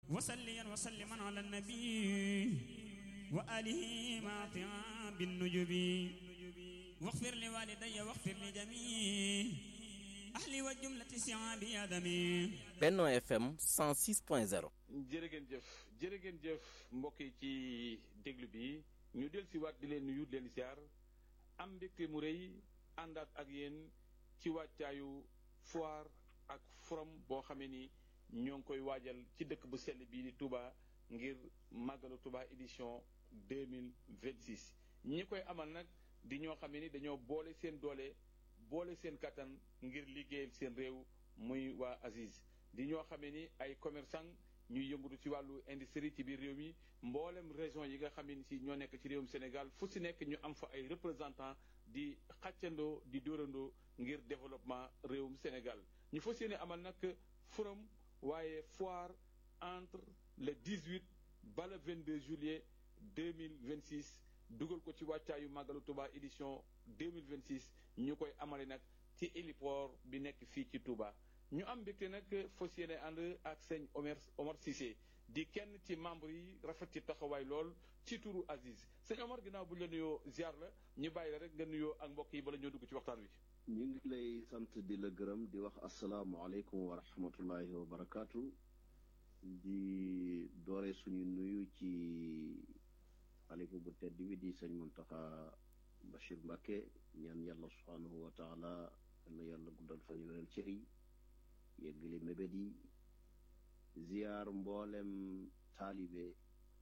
وسليا وسلما على النبي وآله ما بالنجب واغفر لوالدي واغفر لجميع أهلي وجملة سعابي آدمي Benno FM 106.0 jërë ngeen jëf jërë ngeen jëf mbokk yi ci déglu bi ñu del si waat di leen nuyu di leen ziar am mbégte mu rëy àndaat ak yéen ci wàccaayu foire ak forum boo xamee ni ñoo ngi koy waajal ci dëkk bu sell bii di Touba ngir màggalu Touba édition 2026 ñi koy amal nag di ñoo xamee ni dañoo boole seen doole boole seen kattan ngir liggéeyal seen réew muy waa Aziz di ñoo xamee ni ay commerçant ñuy yëngatu ci wàllu industrie ci biir réew mi mboolem région yi nga xam ne si ñoo nekk ci réewum Sénégal fu si nekk ñu am fa ay représentant di xàccandoo di dóorandoo ngir développement réewum Sénégal ñu fas yéene amal nag forum waaye foire entre le 18 ba le 22 juillet 2026 dugal ko ci wàccaayu màggalu Touba édition 2026 ñu koy amale nag ci héliport bi nekk fii ci Touba ñu am mbégte nag fas yéene ànd ak sëñ Omer Omar Cissé di kenn ci membre yi rafet ci taxawaay lool ci turu Aziz sëñ Omar ginnaaw bu ñu la nuyoo ziar la ñu bàyyi la rek nga nuyoo ak mbokk yi bala ñoo dugg ci waxtaan wi. ñu ngi lay sant di la gërëm di wax asalaamualeykum wa rahmatullahi wa barakaatu di doore suñu nuyu ci xalifa bu tedd bi di sëñ Muntaxa Bachir Mbacke ñaan yàlla subhaanahu wa taala na yàlla guddal fan yu wéral cër yi yeggali mébét yi ziyaar mboolem taalibe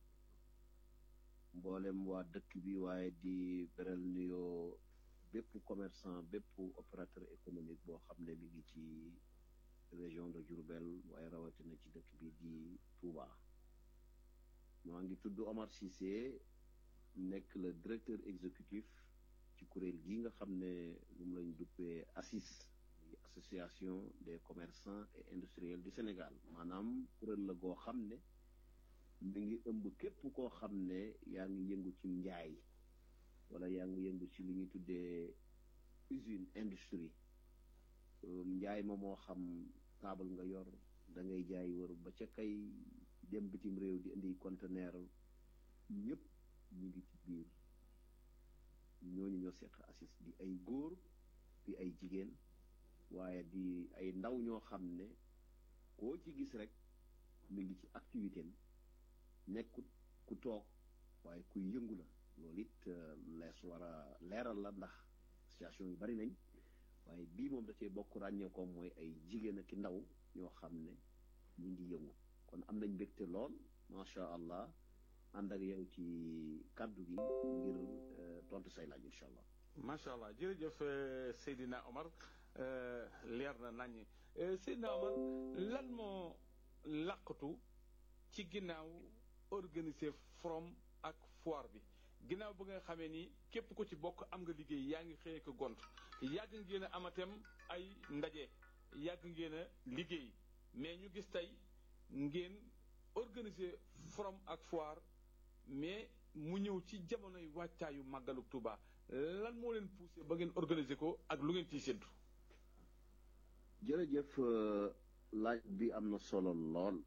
mboolem waa dëkk bi waaye di beral nuyoo bépp commerçant bépp opérateur économique boo xam ne mi ngi ci région de Diourbel waaye rawatina ci dëkk bi di Touba maa ngi tudd Omar Cissé nekk le directeur exécutif ci kuréel gi nga xam ne moom lañ duppee ACIS association des commerçants et industriels du Sénégal maanaam kuréel la goo xam ne mi ngi ëmb képp koo xam ne yaa ngi yëngu ci njaay wala yaa ngi yëngu ci li ñuy tuddee usine industrie njaay ma moo xam taabal nga yor da ngay jaay wër ba ca kay dem bitim réew di indi conteneur ñëpp ñu ngi ci biir ñooñu ñoo seq ACIS di ay góor di ay jigéen waaye di ay ndaw ñoo xam ne koo ci gis rek mi ngi ci activité am nekkut ku toog waaye kuy yëngu la loolu it lees war a leeral la ndax association yu bari nañ waaye bii moom da cee bokk ràññee ko mooy ay jigéen ak ndaw ñoo xam ne ñu ngi yëngu kon am nañ mbégte lool macha allah ànd ak yow ci kàddu gi ngir tontu say laaj incha allah. macha allah jërëjëf Seydina Omar leer na naññ Seydina Omar lan moo làqatu ci ginnaaw organiser forum ak foire bi ginnaaw ba nga xamee ni képp ko ci bokk am nga liggéey yaa ngi xëyee ko gont yàgg ngeen a amatem ay ndaje yàgg ngeen a liggéey mais ñu gis tey ngeen organiser forum ak foire mais mu ñëw ci jamonoy wàccaayu màggalu Touba lan moo leen poussé ba ngeen organiser ko ak lu ngeen ciy séddu. jërëjëf laaj bi am na solo lool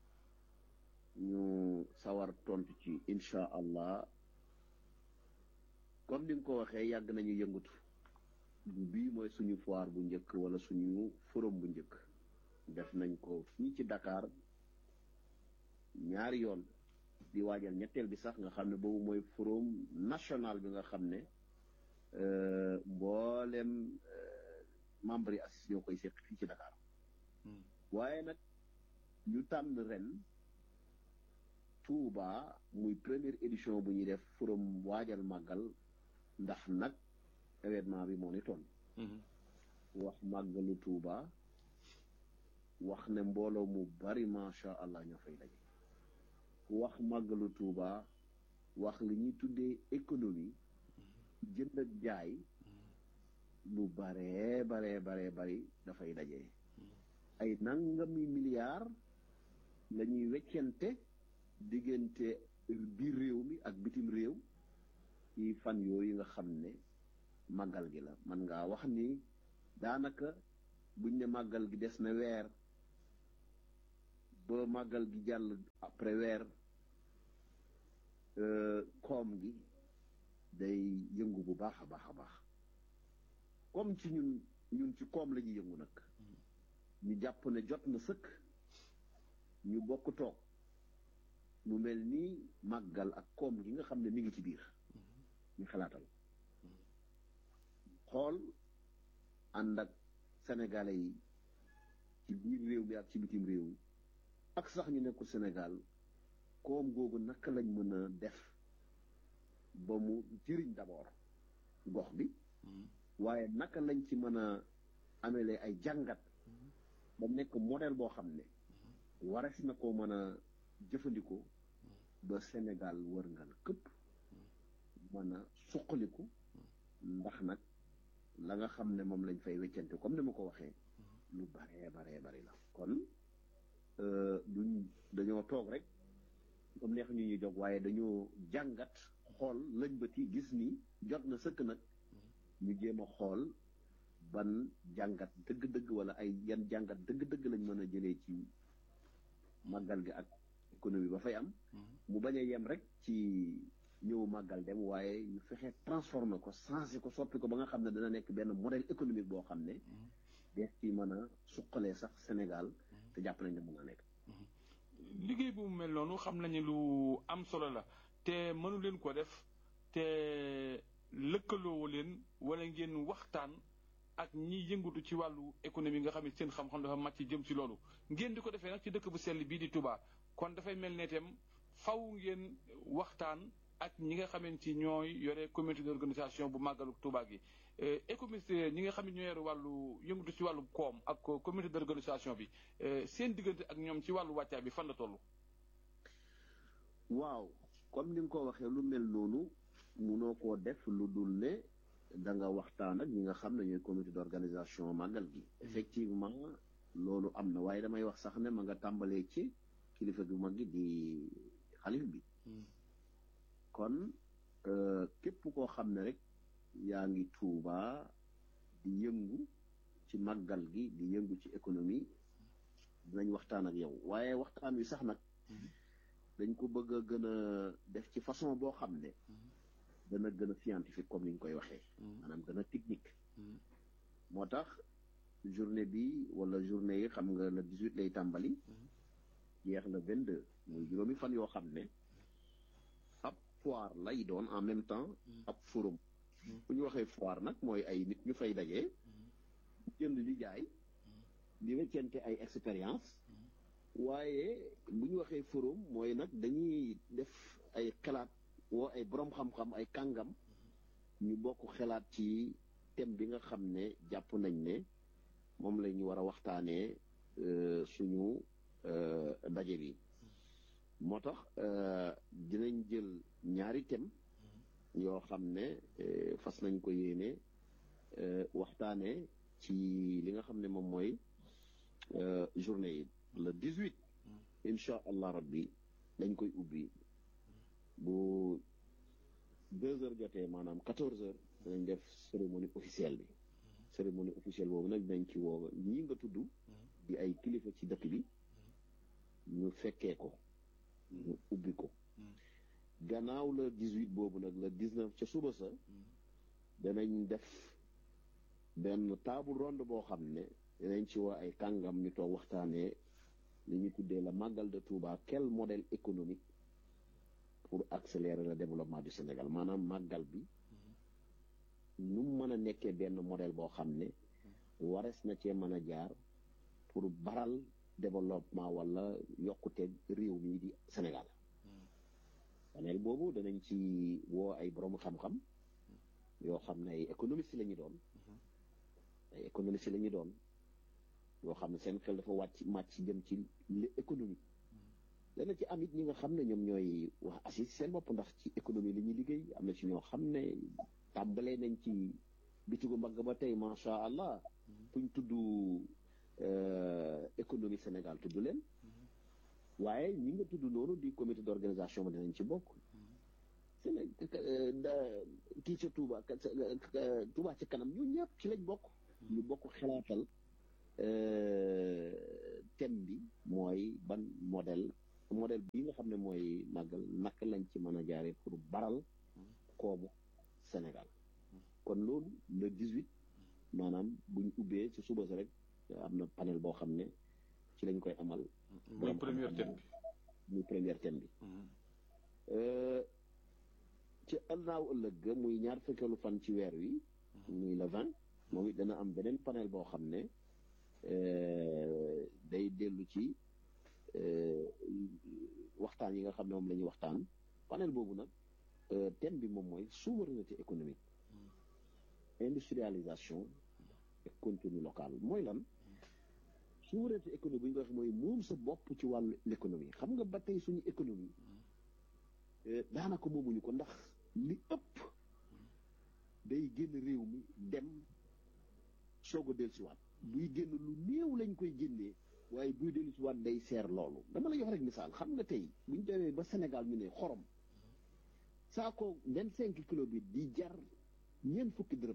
ñu sawar tontu ci incha allah comme ni nga ko waxee yàgg nañu yëngatu bii mooy suñu foire bu njëkk wala suñu forum bu njëkk def nañ ko fii ci Dakar ñaari yoon di waajal ñetteel bi sax nga xam ne boobu mooy forum national bi nga xam ne mboolem membre yi ACIS ñoo koy seq fii ci Dakar waaye nag ñu tànn ren Touba muy première édition bu ñuy def forum waajal màggal ndax nag événement bi moo ni toll wax màggalu Touba wax ne mbooloo mu bari macha allah ñoo fay daje wax màggalu Touba wax li ñuy tuddee économie jënd ak jaay lu baree baree baree bari dafay daje ay nangami milliards la ñuy weccente diggante biir réew mi ak bitim réew ci fan yooyu nga xam ne màggal gi la man ngaa wax ni daanaka buñ ne màggal gi des na weer ba màggal gi jàll après weer koom gi day yëngu bu baax a baax a baax comme ci ñun ñun ci koom la ñuy yëngu nag ñu jàpp ne jot na sëkk ñu bokk toog mu mel ni màggal ak koom gi nga xam ne mi ngi ci biir ñu xalaatal xool ànd ak sénégalais yi ci biir réew mi ak ci bitim réew ak sax ñu nekkul Sénégal koom googu naka lañ mën a def ba mu jëriñ d'abord gox bi waaye naka lañ ci mën a amelee ay jàngat ba nekk modèle boo xam ne wares na ko mën a jëfandikoo ba Sénégal wër ngal këpp mën a suqaliku ndax nag la nga xam ne moom lañ fay weccante comme ni ma ko waxee lu baree baree bari la kon duñ dañoo toog rek comme neex ñu ñuy jog waaye dañoo jàngat xool lañ bëti gis ni jot na sëkk nag ñu jéem a xool ban jàngat dëgg-dëgg wala ay yan jàngat dëgg-dëgg lañ mën a jëlee ci màggal gi ak économie ba fay am mu bañ a yem rek ci ñëw màggal dem waaye ñu fexe transformer ko changé ko soppi ko ba nga xam ne dana nekk benn modèle économique boo xam ne dees ci mën a suqalee sax Sénégal te jàpp nañ ne mën a nekk liggéey bu mu mel noonu xam nañu lu am solo la te mënu leen ko def te lëkkaloowu leen wala ngeen waxtaan ak ñi yëngatu ci wàllu économie nga xam ne seen xam-xam dafa màcc jëm ci loolu ngeen di ko defee nag ci dëkk bu sell bii di Touba kon dafay mel ne itam faw ngeen waxtaan ak ñi nga xamante ci ñooy yore comité d'organisation bu màggalu Touba gi économiste ñi nga xam ne ñoo yore wàllu yëngatu ci wàllu koom ak comité d'organisation bi seen diggante ak ñoom ci wàllu wàccaay bi fan la toll. waaw comme ni nga ko waxee lu mel noonu munoo koo def lu dul ne da nga waxtaan ak ñi nga xam ne ñooy comité d'organisation màggal gi. effectivement loolu am na waaye damay wax sax ne ma nga tàmbalee ci kilifa gu mag gi di xalif bi. kon képp koo xam ne rek yaa ngi Tuuba di yëngu ci màggal gi di yëngu ci économie dinañ waxtaan ak yow waaye waxtaan wi sax nag dañ ko bëgg a gën a def ci façon boo xam ne dana gën a scientifique comme ni ñu koy waxee maanaam gën a technique moo tax journée bi wala journée yi xam nga le 18 lay tàmbali jeex le 22 muy juróomi fan yoo xam ne ab foire lay doon en même temps ab forum bu ñu waxee foire nag mooy ay nit ñu fay dajee jënd di jaay di weccente ay expérience waaye bu ñu waxee forum mooy nag dañuy def ay xalaat woo ay borom xam-xam ay kàngam ñu bokk xalaat ci thème bi nga xam ne jàpp nañ ne moom la ñu war a waxtaanee suñu daje bi moo tax dinañ jël ñaari thème yoo xam ne fas nañ ko yéene waxtaanee ci li nga xam ne moom mooy journée yi le 18 incha allah rabbi dañ koy ubbi bu deux heures jotee maanaam quatorze heures danañ def cérémonie officielle bi cérémonie officielle boobu nag dinañ ci woo ñi nga tudd di ay kilifa ci dëkk bi ñu fekkee ko ñu ubbi ko gannaaw la 18 boobu nag la 19 ca suba sa danañ def benn table ronde boo xam ne danañ ci woo ay kàngam ñu toog waxtaanee li ñu tuddee la màggal de Touba quel modèle économique pour accélérer le développement du Sénégal maanaam màggal bi nu mu mën a nekkee benn modèle boo xam ne wares na cee mën a jaar pour baral développement wala yokkute réew mii di Sénégal panel boobu danañ ci woo ay borom xam-xam yoo xam ne ay économistes la ñu doon ay économistes la ñu doon yoo xam ne seen xel dafa wàcc màcc jëm ci li économie dana ci am it ñi nga xam ne ñoom ñooy wax assis seen bopp ndax ci économie li ñuy liggéey am na ci ñoo xam ne tàmbalee nañ ci bitigu mbagg ba tey macha allah fuñ tudd économie Sénégal tudd leen waaye ñi nga tudd noonu di comité d'organisation ba dinañ ci bokk Séné kii ca Touba Touba ci kanam ñu ñëpp ci lañ bokk ñu bokk xalaatal thème bi mooy ban modèle modèle bi nga xam ne mooy màggal naka lañ ci mën a jaaree pour baral koomu Sénégal kon loolu le 18 maanaam buñ ubbee ci suba si rek am na panel boo xam ne ci lañ koy amal. muy première thème bi. muy première thème bi. ci ëllnaaw ëllëg ga muy ñaar fukkeelu fan ci weer wi. muy le 20 moom it dana am beneen panel boo xam ne day dellu ci waxtaan yi nga xam ne moom la ñuy waxtaan panel boobu nag thème bi moom mooy souveraineté économique industrialisation et contenu local mooy lan souveraineté économique bu ñu ko waxee mooy moom sa bopp ci wàllu l'économie xam nga ba tey suñu économie daanaka moomuñu ko ndax li ëpp day génn réew mi dem soog a dellusiwaat buy génn lu néew lañ koy génnee waaye buy dellusiwaat day seer loolu dama la jox rek misaal xam nga tey bu ñu demee ba Sénégal ñu ne xorom saako vingt cinq kilo bi di jar ñeent fukki dërëm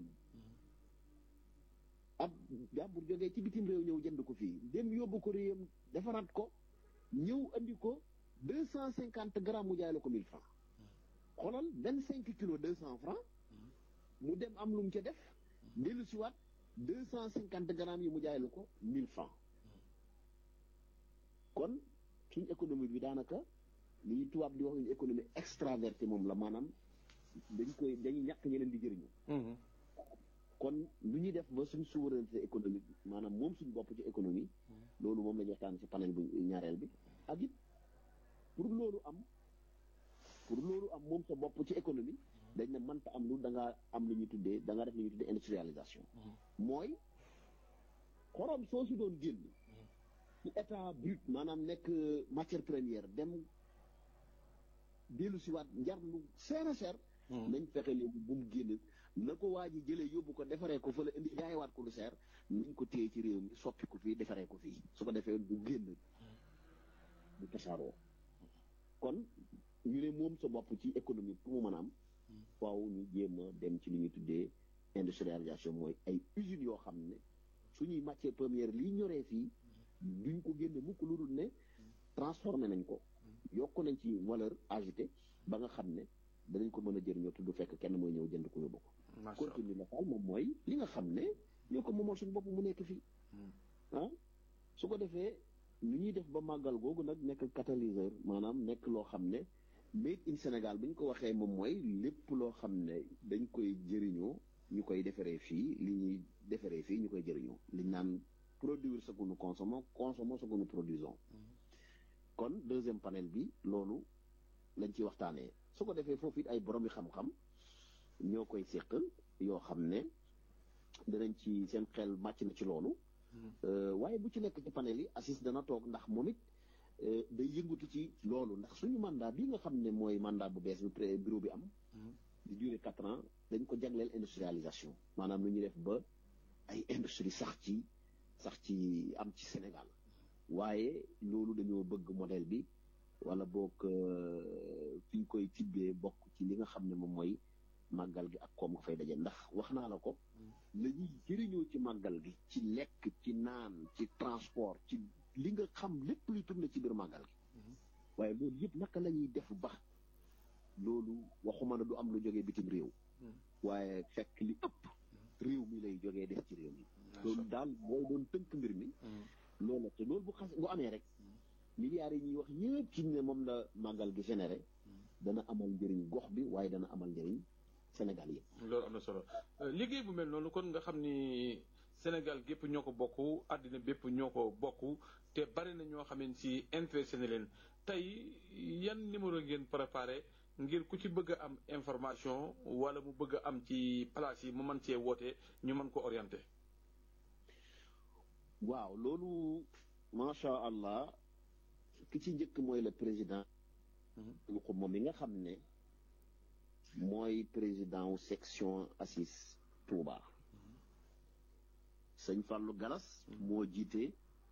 ab jàmbur jógee ci bitim réew ñëw jënd ko fii dem yóbbu ko réewam defaraat ko ñëw andi ko deux cent cinquante grammes mu jaay la ko mille francs xoolal vingt cinq kilos deux cent francs mu dem am lu mu ca def dellu si waat deux cent cinquante grammes yi mu jaay la ko mille francs kon suñ économie bi daanaka li ñu tubaab di wax une économie extravertie moom la maanaam dañ koy dañuy ñàkk ñeneen di jëriñu kon lu ñuy def ba suñ souveraineté économique maanaam moom suñ bopp ci économie loolu moom la ñu waxtaan ci panel bu ñaareel bi ak it pour loolu am pour loolu am moom sa bopp ci économie dañ ne mënta am lu da ngaa am lu ñuy tuddee da nga def lu ñuy tuddee industrialisation mooy xorom soo si doon génn ci état brut maanaam nekk matière première dem dellu si waat njar lu seer a seer nañ fexe léegi bu mu génn na ko waa ji jëlee yóbbu ko defaree ko fële indi jaayewaat ko lu seer nañ ko téye ci réew mi soppi ko fii defaree ko fii su ko defee du génn du tasaaroo kon ñu ne moom sa bopp ci économie pour mu mën a am faaw ñu jéem a dem ci li ñuy tuddee industrialisation mooy ay usines yoo xam ne suñuy matière première lii ñoree fii duñ ko génne mukk lu dul ne transformé nañ ko yokk nañ ci valeur ajoutée ba nga xam ne danañ ko mën a jëriñoo te du fekk kenn mooy ñëw jënd ko yóbbu ko contenu local moom mooy li nga xam ne ñoo ko moomal suñu bopp mu nekk fii ah su ko defee lu ñuy def ba màggal googu nag nekk catalyseur maanaam nekk loo xam ne made in Sénégal bu ñu ko waxee moom mooy lépp loo xam ne dañ koy jëriñoo ñu koy defaree fii li ñuy defaree fii ñu koy jëriñoo liñ naan produire ce que nous consommons consommons ce que nous produisons kon deuxième panel bi loolu lañ ci waxtaanee su ko defee foofu it ay borom yi xam-xam ñoo koy séq yoo xam ne danañ ci seen xel màcc na ci loolu waaye bu ci nekk ci panel yi assis dana toog ndax moom it day yëngatu ci loolu ndax suñu mandat bi nga xam ne mooy mandat bu bees bi bureau bi am di durée quatre ans dañ ko jagleel industrialisation maanaam lu ñuy def ba ay industrie sax ci sax ci am ci Sénégal waaye loolu dañoo bëgg modèle bi wala boog fi ñu koy tibbee bokk ci li nga xam ne moom mooy màggal gi ak koom nga fay daje ndax wax naa la ko la ñuy jëriñoo ci màggal gi ci lekk ci naan ci transport ci li nga xam lépp luy tourné ci biir màggal gi waaye loolu yëpp naka la ñuy def ba loolu waxuma ne du am lu jógee bitim réew waaye fekk li ëpp réew mi lay jógee def ci réew mi loolu daal booy doon tënk mbir mi loolu la te loolu bu xas bu amee rek milliards yi ñuy wax yëpp ci ne moom la màggal gi généré dana amal njëriñ gox bi waaye dana amal njëriñ Sénégal yëpp loolu am na solo liggéey bu mel noonu kon nga xam ni Sénégal gépp ñoo ko bokk àddina bépp ñoo ko bokk te bari na ñoo xam ne si intéressé na leen tey yan numéro ngeen préparé ngir ku ci bëgg a am information wala mu bëgg a am ci place yi mu mën cee woote ñu mën ko orienté. waaw loolu macha allah ki ci njëkk mooy le président. lu ko moom mi nga xam ne mooy président wu section assis Touba. sëñ Fallou Galas moo jiite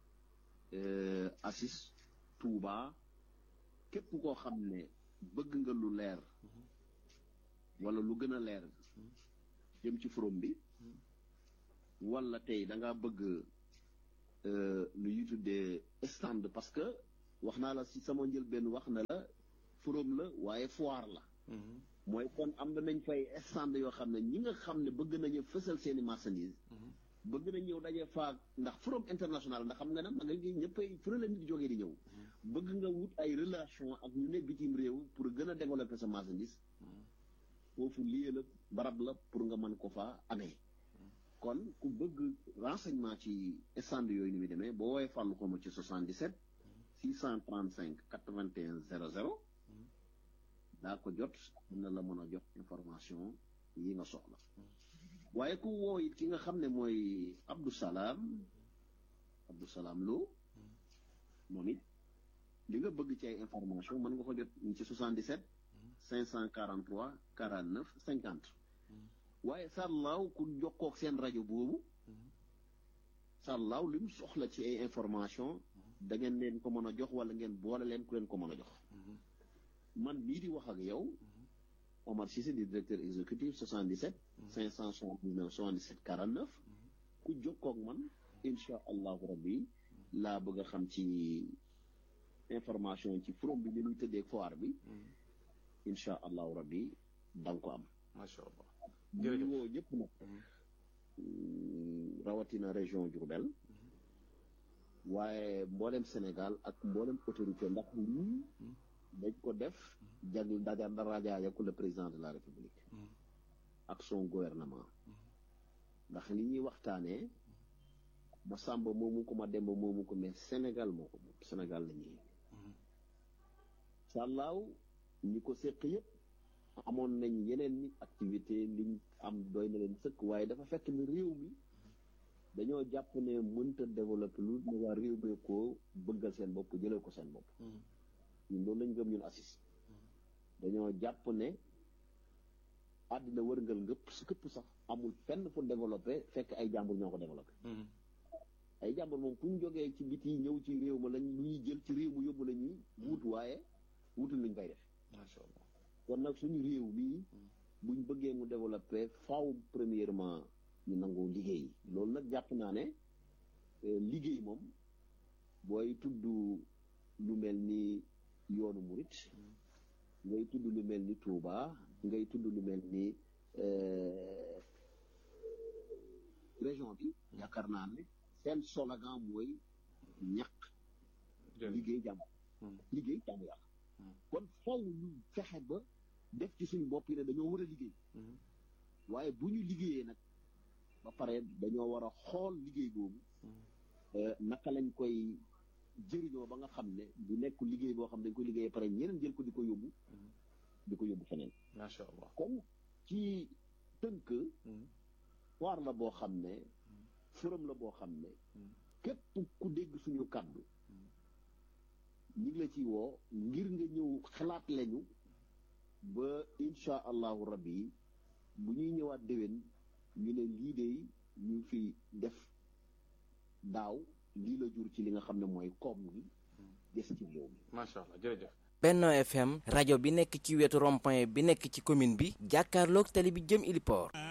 assis Touba képp koo xam ne bëgg nga lu leer wala lu gën a leer jëm ci forom bi wala tey da nga bëgg lu ñuy tuddee stand parce que wax naa la si sama njëlbeen wax na la forum la waaye foire la mooy kon am na nañ fay stand yoo xam ne ñi nga xam ne bëgg nañu fësal seeni marchandise bëgg nañ ñëw daje faak ndax forum international ndax xam nga ne ma nga ngi ñëppay fu la nit di jógee di ñëw bëgg nga wut ay relation ak ñu ne bitim réew pour gën a développer sa marchandise foofu lii la barab la pour nga mën ko fa amee kon ku bëgg renseignement ci stand yooyu ni muy demee boo woowee fàllu ko ma ci 77 635 81 00 daa ko jot dina la mën a jox information yi nga soxla waaye ku woo it ki nga xam ne mooy Abdou Salam Abdou Salam Lo moom it li nga bëgg ci ay information mën nga ko jot ci 77 543 49 50 waaye sàllaaw ku jokkook seen rajo boobu sàllaaw li mu soxla ci ay information da ngeen leen ko mën a jox wala ngeen boole leen ku leen ko mën a jox man mii di wax ak yow Omar Cissé di directeur exécutif 77 579 77 49 ku jokkook man incha allahu rabbi laa bëgg a xam ci information ci forum bi ni muy tëddee foire bi incha allahu rabbi da nga ko am macha allah ñu woo ñëpp nag rawatina région Diourbel waaye mboolem Sénégal ak mboolem autorité ndax lii dañ ko def jagl daja darajaaya ku le président de la république ak son gouvernement ndax li ñuy waxtaanee ma sàmba moomu ko ma demba moomu ko mais Sénégal moo ko moom Sénégal la ñuy sàllaaw ñi ko séq yëpp amoon nañ yeneen ni activité liñ am doy na leen sëkk waaye dafa fekk ni réew mi dañoo jàpp ne mënta développer lu ne waa réew mi ko bëggal seen bopp jëlee ko seen bopp ñun loolu lañ gëm ñun assis dañoo jàpp ne àddina wërngal ngëpp si këpp sax amul fenn fu développé fekk ay jàmbur ñoo ko développé ay jàmbur moom fu ñu jógee ci biti ñëw ci réew ma lañ lu ñuy jël ci réew mu yóbbu la ñuy wut waaye wutul luñ fay def macha allah kon nag suñu réew mii buñ bëggee mu développé faaw premièrement ñu nangoo liggéey loolu nag jàpp naa ne liggéey moom booy tudd lu mel ni yoonu murit ngay tudd lu mel ni Touba ngay tudd lu mel ni région bi yaakaar naa ne seen slogan mooy ñàkk liggéey jàmm liggéey jàmm yàlla kon faw ñu fexe ba def ci suñu bopp yi ne dañoo war a liggéey waaye bu ñu liggéeyee nag ba pare dañoo war a xool liggéey boobu naka lañ koy jëriñoo ba nga xam ne du nekk liggéey boo xam ne dañ koy liggéeyee pare ñeneen jël ko di ko yóbbu di ko yóbbu feneen macha allah kon ci tënk waar la boo xam ne forum la boo xam ne képp ku dégg suñu kàddu ñu ngi la ci woo ngir nga ñëw xalaat lañu ba insha allahu rabbi bu ñuy ñëwaat déwén ñu ne lii de ñu fi def daaw lii la jur ci li nga xam ne mooy koom gi des ci réew mi macha allah jërëjëf Benno FM rajo bi nekk ci wetu rond-point bi nekk ci commune bi jàkkaarloog tali bi jëm Iliport